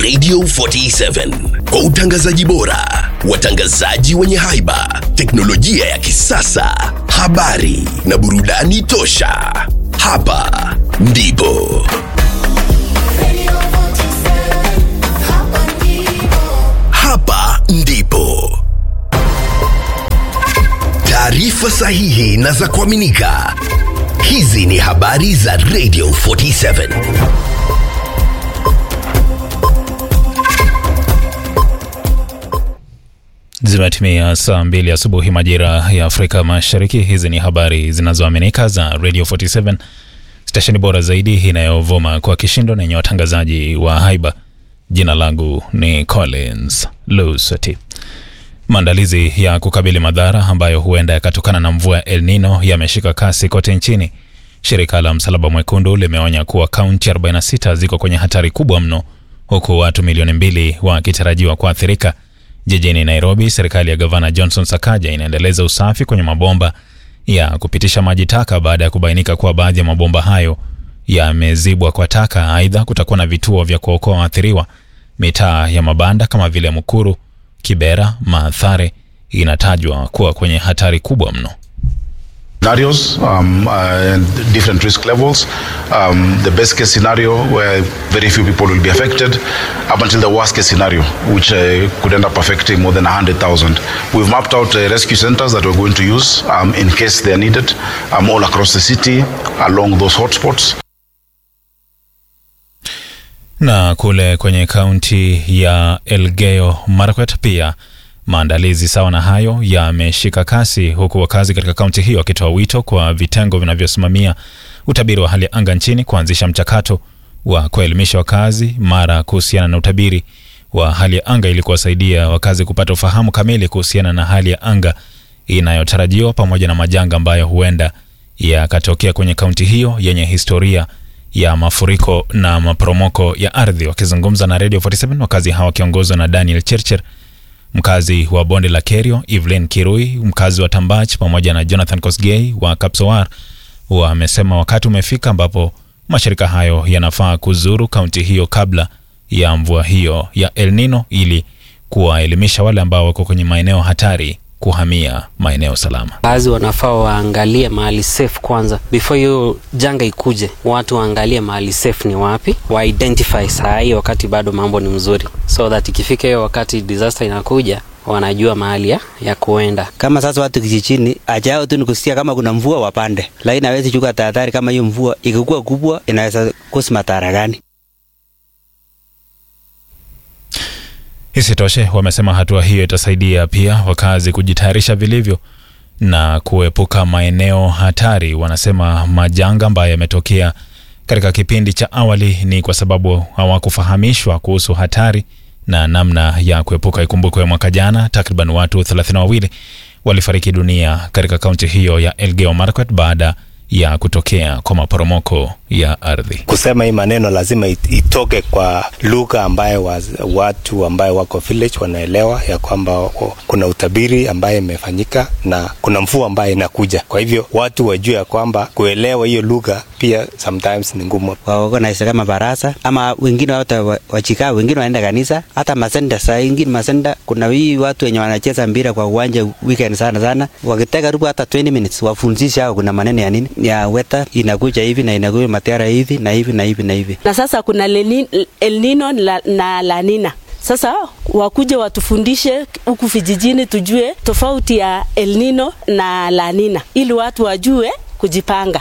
Radio 47 kwa utangazaji bora, watangazaji wenye haiba, teknolojia ya kisasa, habari na burudani tosha. Hapa ndipo hapa ndipo taarifa sahihi na za kuaminika. Hizi ni habari za Radio 47. Zimetimia saa mbili asubuhi majira ya Afrika Mashariki. Hizi ni habari zinazoaminika za Radio 47, stesheni bora zaidi inayovuma kwa kishindo na yenye watangazaji wa haiba. Jina langu ni Collins Lusati. Maandalizi ya kukabili madhara ambayo huenda yakatokana na mvua ya El Nino yameshika kasi kote nchini. Shirika la Msalaba Mwekundu limeonya kuwa kaunti 46 ziko kwenye hatari kubwa mno, huku watu milioni mbili wakitarajiwa kuathirika. Jijini Nairobi, serikali ya gavana Johnson Sakaja inaendeleza usafi kwenye mabomba ya kupitisha maji taka baada ya kubainika kuwa baadhi ya mabomba hayo yamezibwa kwa taka. Aidha, kutakuwa na vituo vya kuokoa waathiriwa. Mitaa ya mabanda kama vile Mukuru, Kibera, Maathare inatajwa kuwa kwenye hatari kubwa mno. scenarios um, uh, and different risk levels. Um, the best case scenario where very few people will be affected, up until the worst case scenario, which uh, could end up affecting more than 100,000. We've mapped out uh, rescue centers that we're going to use um, in case they are needed um, all across the city along those hotspots. Na kule kwenye kaunti ya Elgeyo Marakwet pia maandalizi sawa na hayo yameshika kasi, huku wakazi katika kaunti hiyo wakitoa wito kwa vitengo vinavyosimamia utabiri wa hali ya anga nchini kuanzisha mchakato wa kuelimisha wakazi mara kuhusiana na utabiri wa hali ya anga ili kuwasaidia wakazi kupata ufahamu kamili kuhusiana na hali ya anga inayotarajiwa pamoja na majanga ambayo huenda yakatokea kwenye kaunti hiyo yenye historia ya mafuriko na maporomoko ya ardhi. Wakizungumza na Radio 47 wakazi hawa wakiongozwa na Daniel Chirchir mkazi wa bonde la Kerio, Evelyn Kirui mkazi wa Tambach pamoja na Jonathan Kosgei wa Kapsowar wamesema wakati umefika ambapo mashirika hayo yanafaa kuzuru kaunti hiyo kabla ya mvua hiyo ya El Nino ili kuwaelimisha wale ambao wako kwenye maeneo hatari kuhamia maeneo salama. Baadhi wanafaa waangalie mahali safe kwanza, before hiyo janga ikuje. Watu waangalie mahali safe ni wapi, wa identify saa hii wakati bado mambo ni mzuri, so that ikifika hiyo wakati disaster inakuja wanajua mahali ya, ya kuenda. Kama sasa watu kijijini ajao tu ni kusikia kama kuna mvua wapande, lakini hawezi chukua tahadhari kama hiyo mvua ikikuwa kubwa inaweza kosi madhara gani. Isitoshe, wamesema hatua hiyo itasaidia pia wakazi kujitayarisha vilivyo na kuepuka maeneo hatari. Wanasema majanga ambayo yametokea katika kipindi cha awali ni kwa sababu hawakufahamishwa kuhusu hatari na namna ya kuepuka. Ikumbukwe mwaka jana takriban watu 32 walifariki dunia katika kaunti hiyo ya Elgeyo Marakwet baada ya kutokea kwa maporomoko ya ardhi. Kusema hii maneno lazima it- itoke kwa lugha ambayo waz- watu ambayo wako village wanaelewa ya kwamba wako- kuna utabiri ambaye imefanyika na kuna mvua ambayo inakuja. Kwa hivyo watu wajue ya kwamba kuelewa hiyo lugha pia sometimes ni ngumu. Waorganize kama barasa ama wengine hata wa- wachikaa, wengine wanaenda kanisa, hata masenda. Saa ingine masenda, kuna hii watu wenye wanacheza mpira kwa uwanja weekend sana sana, wakiteka karibu hata 20 minutes wafundishe hao kuna maneno ya nini ya weather inakuja hivi na inakuja matiara hivi na hivi na hivi na hivi. na sasa kuna Leni- El Nino la- na La Nina. Sasa wakuje watufundishe huku vijijini, tujue tofauti ya El Nino na La Nina ili watu wajue kujipanga.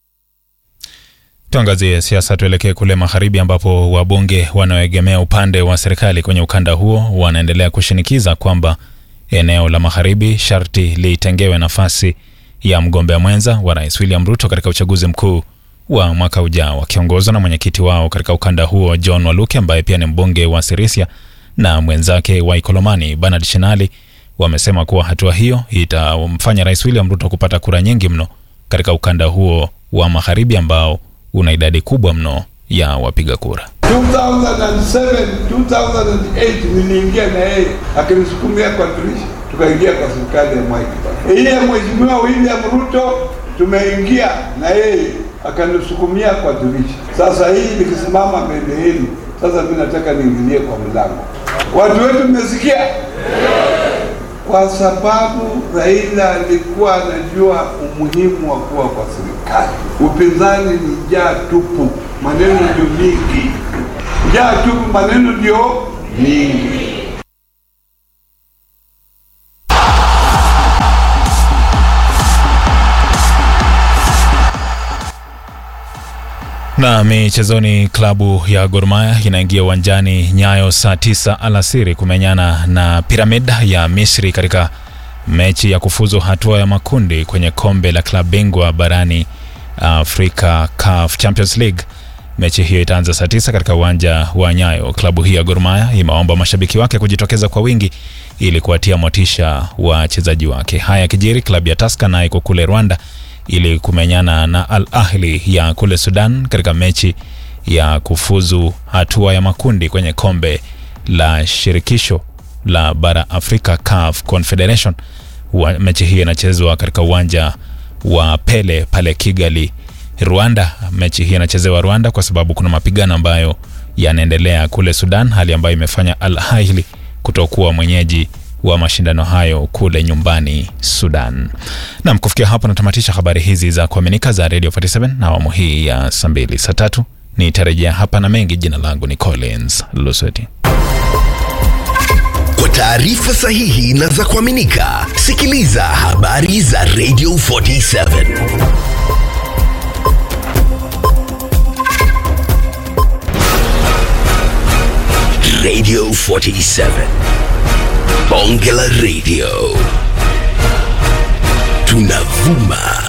Tuangazie siasa, tuelekee kule magharibi ambapo wabunge wanaoegemea upande wa serikali kwenye ukanda huo wanaendelea kushinikiza kwamba eneo la magharibi sharti litengewe nafasi ya mgombea mwenza wa rais William Ruto katika uchaguzi mkuu wa mwaka ujao, wakiongozwa na mwenyekiti wao katika ukanda huo John Waluke ambaye pia ni mbunge wa Sirisia na mwenzake wa Ikolomani Bernard Shinali wamesema kuwa hatua hiyo itamfanya rais William Ruto kupata kura nyingi mno katika ukanda huo wa magharibi ambao una idadi kubwa mno ya wapiga kura. 2007 2008 niliingia na yeye akinisukumia kwa dirisha, tukaingia kwa serikali ya Mwai Kibaki. Ile ya mheshimiwa William Ruto tumeingia na yeye akanisukumia kwa dirisha. Sasa hii nikisimama mbele yenu Sasa mimi nataka niingilie kwa mlango. Watu wetu mmesikia? Kwa sababu Raila alikuwa anajua umuhimu wa kuwa kwa serikali. Upinzani ni njaa tupu, maneno ndio mingi. Njaa tupu, maneno ndio mingi. Na michezoni, klabu ya Gor Mahia inaingia uwanjani Nyayo saa tisa alasiri kumenyana na Piramid ya Misri katika mechi ya kufuzu hatua ya makundi kwenye kombe la klabu bingwa barani Afrika CAF Champions League. Mechi hiyo itaanza saa tisa katika uwanja wa Nyayo. Klabu hii ya Gor Mahia imewaomba mashabiki wake kujitokeza kwa wingi ili kuwatia motisha wachezaji wake. Haya yakijiri, klabu ya Tusker nayo iko kule Rwanda ili kumenyana na Al Ahli ya kule Sudan katika mechi ya kufuzu hatua ya makundi kwenye kombe la shirikisho la bara Afrika CAF Confederation. Wa, mechi hii inachezwa katika uwanja wa Pele pale Kigali, Rwanda. Mechi hii inachezewa Rwanda kwa sababu kuna mapigano ambayo yanaendelea kule Sudan, hali ambayo imefanya Al Ahli kutokuwa mwenyeji wa mashindano hayo kule nyumbani Sudan. Nam, kufikia hapo natamatisha habari hizi za kuaminika za Radio 47 na awamu hii ya saa mbili. Saa tatu nitarejea hapa na mengi. Jina langu ni Collins Lusweti. Kwa taarifa sahihi na za kuaminika, sikiliza habari za Radio 47 Radio 47 Bonge la Radio tunavuma